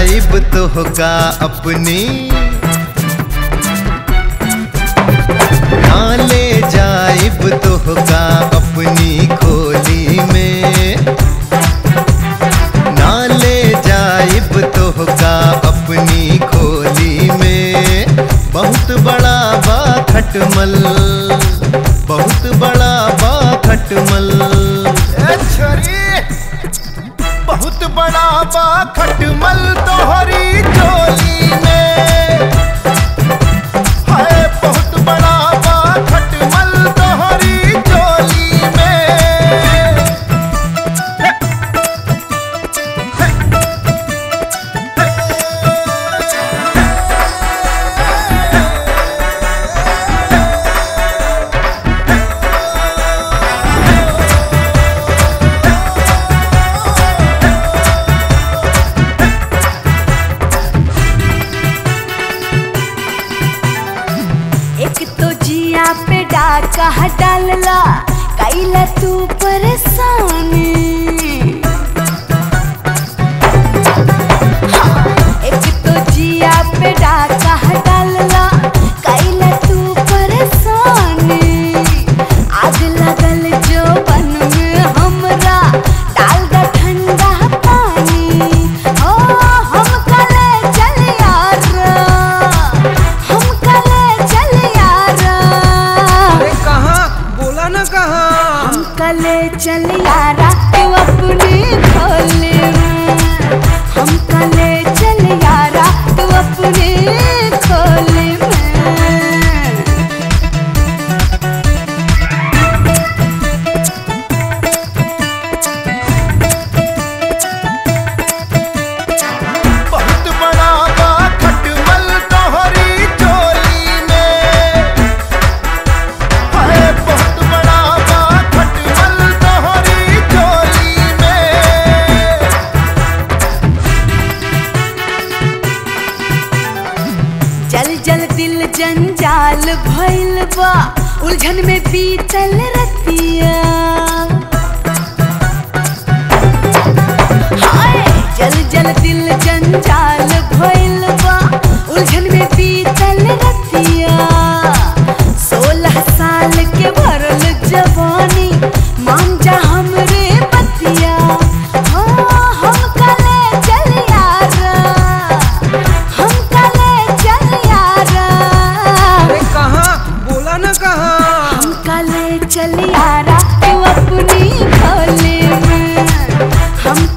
जाइब तोहका अपनी ना ले जाइब तोहका अपनी खोली में ना ले जाइब तोहका अपनी खोली में बहुत बड़ा बा खटमल बहुत बड़ा बा खटमल ए छोरी बहुत बड़ा बा खटमल तोहरी चोली में हाय बहुत बड़ा बा खटमल तोहरी चोली में एक तो जिया पे डाका डालला कैला तू परेशानी हाँ, एक तो जिया पे डाका डालला कैला तू परेशानी आग लगल जो बन में हमरा डाल द ठंडा पानी ओ हम कले चल यार हम कले चल यार अरे कहाँ बोला ना कहाँ हम कले चल यारा तू अपनी खोले में हम कले चल यारा तू अपनी खोले में बहुत बड़ा बा खटमल तोहरी चोली में हाय बहुत बड़ा बा खटमल तोहरी चोली में जल जल दिल जंजाल भइल बा उलझन में बीतल रतिया हाय जल जल दिल जंजाल भइल बा उलझन में बीतल रतिया सोलह साल के भरल जवानी मान जा हमरे बतिया हो हम कले चल यार हम कले चल यार अरे कहाँ बोला ना कहाँ हम कले चल यारा तू अपनी खोले में हम